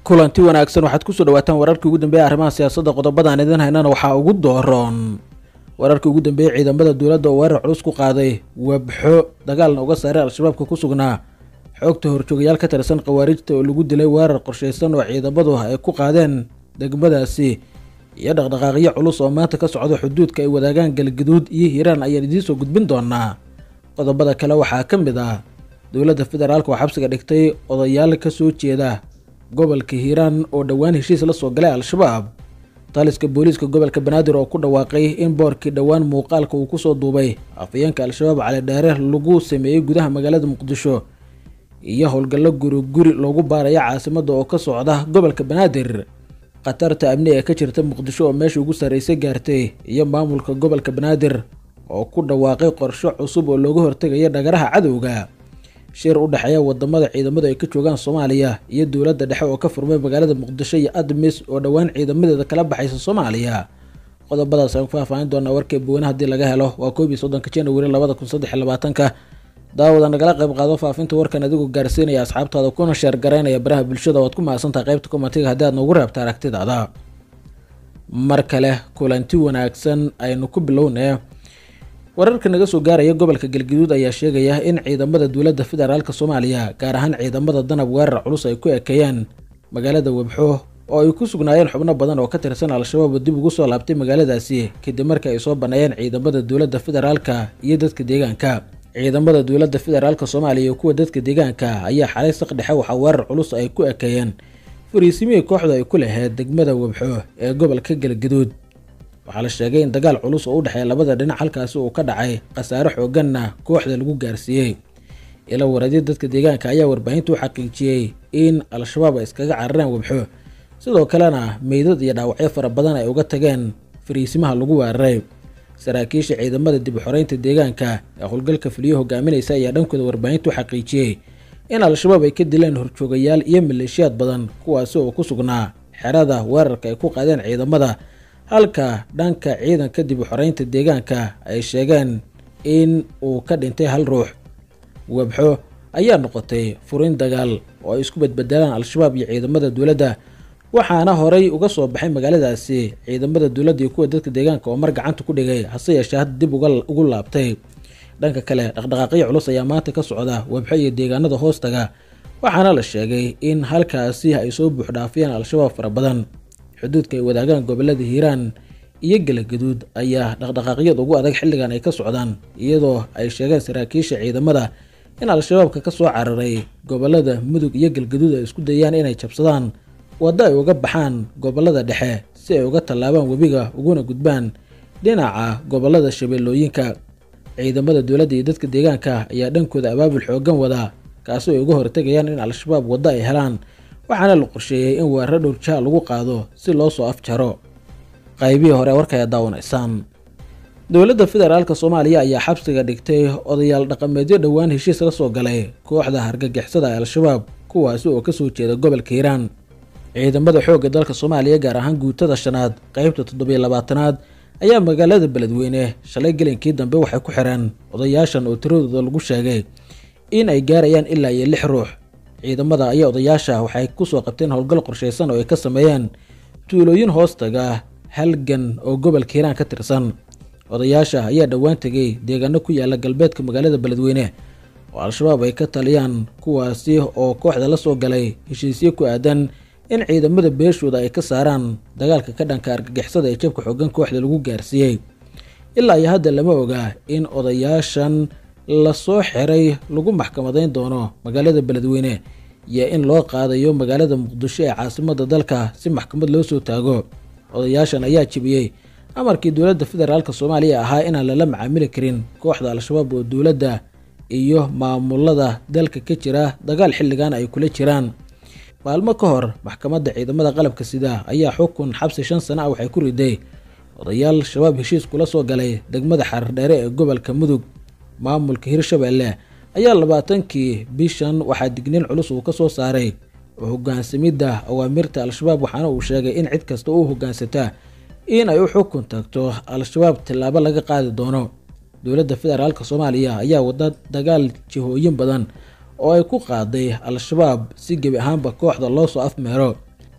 kulanti wanaagsan waxaad kusoo dhawaataan wararkii ugu dambeeya arrimaha siyaasadda qodobadaan idin haynana waxaa ugu dooroon wararkii ugu dambeeyey ciidamada dowladda oo weerar culus ku qaaday webxo dagaalna uga saaray al-shabaabka ku sugnaa xoogta horjoogayaal ka tirsan khawaarijta oo lagu dilay weerar qorshaysan oo ciidamadu ay ku qaadeen degmadaasi iyo dhaqdhaqaaqyo culus oo maanta ka socda xuduudka ay wadaagaan galgaduud iyo hiiraan ayaan idiin soo gudbin doonaa qodobada kale waxaa ka mid ah dowladda federaalka oo xabsiga dhigtay odayaal ka soo jeeda gobolka hiiraan oo dhowaan heshiis la soo galay al-shabaab taliska booliiska gobolka banaadir oo ku dhawaaqay in boorkii dhowaan muuqaalka uu kusoo duubay afayeenka al-shabaab cali dheere lagu sameeyey gudaha magaalada muqdisho iyo howlgallo guri guri loogu baaraya caasimadda oo ka socda gobolka banaadir khatarta amni ee ka jirta muqdisho oo meesha ugu sarraysay gaartay iyo maamulka gobolka banaadir oo ku dhawaaqay qorsho cusub oo looga hortegaya dhagaraha cadowga shir u dhexeeya wadamada ciidamadu ay ka joogaan soomaaliya iyo dowladda dhexe oo ka furmay magaalada muqdisho iyo admis oo dhowaan ciidamadeeda kala baxaysa soomaaliya qodobadaas aan ku faahfaahin doonaa warkee bowane haddii laga helo waa koob iyo soddonka januari labada kun saddex iyo labaatanka daawada nagala qayb qaado faafinta warkan adigoo gaarsiinaya asxaabtaada kuna sheer garaynaya baraha bulshada waad ku mahadsantaha qaybta komatiga haddii aad noogu reebta aragtidaada mar kale kulanti wanaagsan aynu ku bilownee wararka naga soo gaaraya gobolka galgaduud ayaa sheegaya in ciidamada dowladda federaalk soomaaliya gaar ahaan ciidamada danab weerar culus ay ku ekeeyeen magaalada webxo oo ay ku sugnaayeen xubno badan oo ka tirsan al-shabaab oo dib ugu soo laabtay magaaladaasi kadib markii ay soo banneeyeen ciidamada dowladda federaalka iyo dadka deegaanka ciidamada dowladda federaalk soomaaliya iyo kuwa dadka deegaanka ayaa xalay saq dhexe waxaa weerar culus ay ku ekeeyeen fariisimihii kooxdu ay ku laheyd degmada webxo ee gobolka galgaduud waxaa la sheegay in dagaal culus oo u dhexeeya labada dhinac halkaasi uu ka dhacay khasaare xooganna kooxda lagu gaarsiiyey ila waradyo dadka deegaanka ayaa warbaahinta u xaqiijiyey in al-shabaab ay iskaga carareen webxo sidoo kalena meydad iyo dhaawacyo fara badan ay uga tageen fariisimaha lagu weeraray saraakiisha ciidamada dib u xoreynta deegaanka ee howlgalka fuliyo hogaaminaysa ayaa dhankooda warbaahinta u xaqiijiyey in al-shabaab ay ka dileen horjoogayaal iyo maleeshiyaad badan kuwaasi oo ku sugnaa xerada weerarka ay ku qaadeen ciidamada halka dhanka ciidanka dib u xoreynta deegaanka ay sheegeen in uu ka dhintay hal ruux webxo ayaa noqotay furin dagaal oo ay isku badbedelaan al-shabaab iyo ciidamada dowladda waxaana horay uga soo baxay magaaladaasi ciidamada dowladda iyo kuwa dadka deegaanka oo mar gacanta ku dhigay hase yeeshee hadda dib ugu laabtay dhanka kale dhaqdhaqaaqyo culus ayaa maanta ka socda webxo iyo deegaanada hoostaga waxaana la sheegay in halkaasi ay soo buuxdhaafiyeen al-shabaab fara badan xuduudka ay wadaagaan gobolada hiiraan iyo galagaduud ayaa dhaqdhaqaaqyada ugu adag xilligan ay ka socdaan iyadoo ay sheegeen saraakiisha ciidamada in al-shabaabka ka soo cararay gobolada mudug iyo galgaduud ay isku dayaan inay jabsadaan waddo ay uga baxaan gobolada dhexe si ay uga tallaabaan webiga uguna gudbaan dhinaca gobolada shabeellooyinka ciidamada dowladda iyo dadka deegaanka ayaa dhankooda abaabul xoogan wada kaasi ay uga hortegayaan in al-shabaab waddo ay helaan waxaana la qorsheeyey in weeraro dhowrjaha lagu qaado si loo soo afjaro qaybihii hore warkaya daawanaysaan dowladda federaalk soomaaliya ayaa xabsiga dhigtay odayaal dhaqameedyo dhowaan heshiis la soo galay kooxda hargagixisada ee al-shabaab kuwaasi oo kasoo jeeda gobolka hiiraan ciidamada xoogga dalka soomaaliya gaar ahaan guutada shanaad qeybta toddobiyo labaatanaad ayaa magaalada beledweyne shalay gelinkii dambe waxay ku xireen odayaashan oo tiradooda lagu sheegay in ay gaarayaan ilaa iyo lix ruux ciidamada ayaa odayaasha waxay kusoo qabteen howlgal qorshaysan oo ay ka sameeyeen tuulooyin hoostaga halgan oo gobolka hiiraan ka tirsan odayaasha ayaa dhowaan tegay deegaano ku yaala galbeedka magaalada beledweyne oo al-shabaab ay ka taliyaan kuwaasi oo kooxda la soo galay heshiisyo ku aadan in ciidamada beeshooda ay ka saaraan dagaalka ka dhanka argagixisada ee jabka xoogan kooxda lagu gaarsiiyey ilaa iyo hadda lama oga in odayaashan lasoo xiray lagu maxkamadayn doono magaalada beledweyne iyo in loo qaadayo magaalada muqdisho ee caasimada dalka si maxkamad loo soo taago odayaashan ayaa jebiyey amarkii dowladda federaalk soomaaliya ahaa inaan lala macaamili karin kooxda al-shabaab oo dowladda iyo maamulada dalka ka jira dagaal xilligan ay kula jiraan maalmo ka hor maxkamadda ciidamada qalabka sida ayaa xukun xabsi shan sana ah waxay ku riday odayaal shabaab heshiis kula soo galay degmada xarardheere ee gobolka mudug maamulka hirshabeelle ayaa labaatankii bishan waxaa digniin culus uu ka soo saaray oo hogaansamidda awaamirta al-shabaab waxaana uu sheegay in cid kasta u hogaansataa in ay u xukun tagto al-shabaab tillaabo laga qaadi doono dowladda federaalk soomaaliya ayaa wada dagaal jihooyin badan oo ay ku qaaday al-shabaab si gebi ahaanba kooxda loo soo afmeero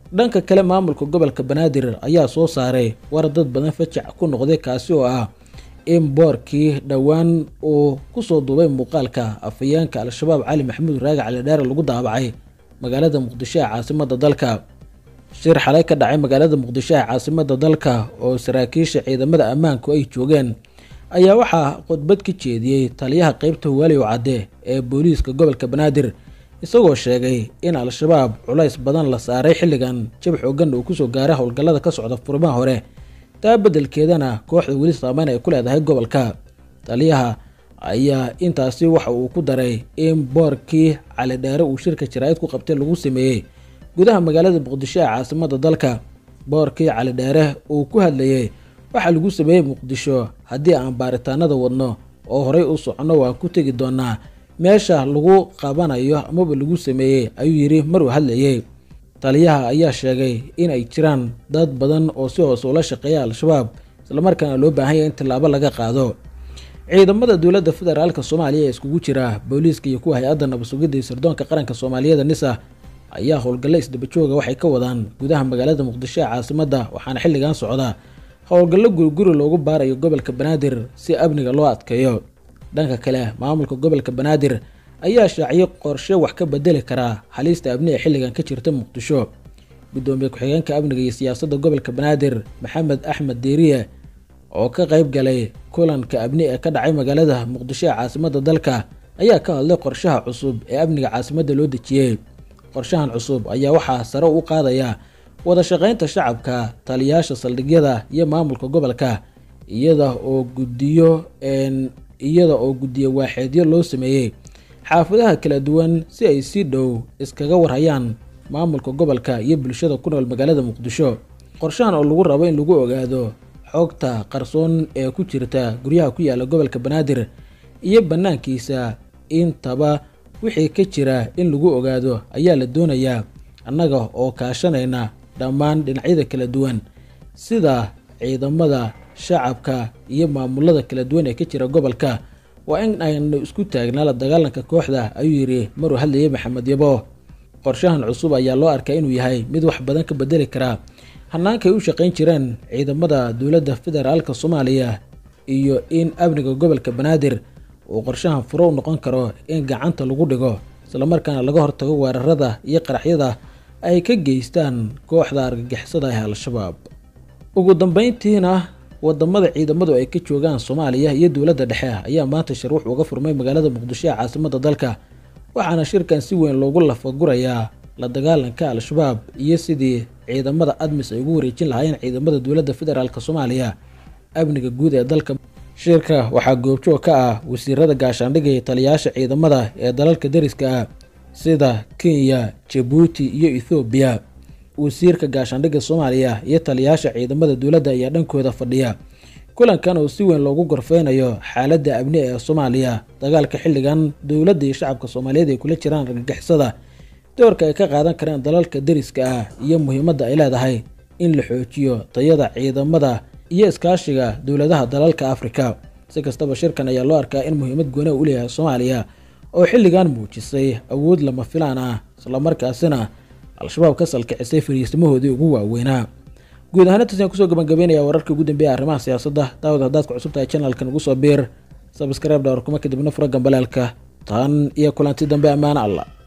dhanka kale maamulka gobolka banaadir ayaa soo saaray war dad badan fajac ku noqday kaasi oo ah in boorkii dhowaan uu kusoo duubay muuqaalka afhayeenka al-shabaab cali maxamuud raagi cali dheere lagu daabacay magaalada muqdisho ee caasimada dalka shir xalay ka dhacay magaalada muqdisho ee caasimada dalka oo saraakiisha ciidamada ammaanku ay joogeen ayaa waxaa khudbad ka jeediyey taliyaha qeybta huwaaliyow cadde ee booliiska gobolka banaadir isagoo sheegay in al-shabaab culays badan la saaray xilligan jab xoogan uu kusoo gaaray howlgallada ka socda furimaha hore taa beddelkeedana kooxda weli saameyn ay ku leedahay gobolka taliyaha ayaa intaasi waxa uu ku daray in boorkii cali dheere uu shirka jaraa'id ku qabtay lagu sameeyey gudaha magaalada muqdisho ee caasimada dalka boorkii cali dheere uu ku hadlayey waxaa lagu sameeyey muqdisho haddii aan baaritaanada wadno oo horey u soconno waan ku tegi doonaa meesha lagu qabanayo amaba lagu sameeyey ayuu yidhi maruu hadlayey taliyaha ayaa sheegay in ay jiraan dad badan oo si hoose ula shaqeeya al-shabaab islamarkaana loo baahan yahay in tallaabo laga qaado ciidamada dowladda federaalk soomaaliya ee iskugu jira booliiska iyo kuwa hay-adda nabadsugidda iyo sirdoonka qaranka soomaaliyeed nisa ayaa howlgallo isdabajooga waxay ka wadaan gudaha magaalada muqdisho ee caasimadda waxaana xilligan socda howlgallo guriguri loogu baarayo gobolka banaadir si amniga loo adkeeyo dhanka kale maamulka gobolka banaadir ayaa shaaciyay qorshe wax ka bedeli karaa halista amni ee xilligan ka jirta muqdisho gudoomiye ku-xigeenka amniga iyo siyaasadda gobolka banaadir maxamed axmed deeriye oo ka qayb galay kulanka amni ee ka dhacay magaalada muqdisho ee caasimada dalka ayaa ka hadlay qorshaha cusub ee amniga caasimadda loo dejiyey qorshahan cusub ayaa waxaa sare u qaadaya wada shaqaynta shacabka taliyaasha saldhigyada iyo maamulka gobolka iyada oo gudiyo iyada oo guddiyo waaxeedyo loo sameeyey xaafadaha kala duwan si ay si dhow iskaga warhayaan maamulka gobolka iyo bulshada ku nool magaalada muqdisho qorshahan oo lagu rabo in lagu ogaado xogta qarsoon ee ku jirta guryaha ku yaala gobolka banaadir iyo bannaankiisa intaba wixii ka jira in lagu ogaado ayaa la doonayaa annaga oo kaashanayna dhammaan dhinacyada kala duwan sida ciidamada shacabka iyo maamulada kala duwan ee ka jira gobolka waa in aynu isku taagnaa la dagaalanka kooxda ayuu yidhi maruu hadlayay maxamed yabo qorshahan cusub ayaa loo arkaa inuu yahay mid wax badan ka bedeli karaa hannaankay u shaqayn jireen ciidamada dowladda federaalka soomaaliya iyo in amniga gobolka banaadir uu qorshahan furo u noqon karo in gacanta lagu dhigo islamarkaana laga hortago weerarada iyo qaraxyada ay ka geystaan kooxda argagixisada ee al-shabaab ugu dambeyntiina wadamada ciidamadu ay ka joogaan soomaaliya iyo dowladda dhexe ayaa maanta shir wuxuu uga furmay magaalada muqdisho ee caasimada dalka waxaana shirkan si weyn loogu lafagurayaa la dagaalanka al-shabaab iyo sidii ciidamada admis ay ugu wareejin lahaayeen ciidamada dowladda federaalk soomaaliya amniga guud ee dalka shirka waxaa goobjoog ka ah wasiirada gaashaandhigga iyo taliyayaasha ciidamada ee dalalka dariska ah sida kenya jabuuti iyo ethoobiya wasiirka gaashaandhigga soomaaliya iyo taliyayaasha ciidamada dowladda ayaa dhankooda fadhiya kulankan oo si weyn loogu gorfeynayo xaaladda amni ee soomaaliya dagaalka xilligan dowladda iyo shacabka soomaaliyeed ay kula jiraan argagixisada doorka ay ka qaadan karaan dalalka dariska ah iyo muhiimadda ay leedahay in la xoojiyo tayada ciidamada iyo iskaashiga dowladaha dalalka afrika si kastaba shirkan ayaa loo arkaa in muhiimad gooni u leeyahay soomaaliya oo xilligan muujisay awood lama filaan ah islamarkaasina al-shabaab ka salkicisay fariisimahoodii ugu waaweynaa guud ahaan intaas ayaan kusoo gabagabeynaya wararkii ugu dambeeya arrimaha siyaasadda daawad haddaad ku cusub tahay channelkan ugu soo biir sabscribe dhawr kuma kadibna fura gambaleelka tan iyo kulanti dambe ammaano allah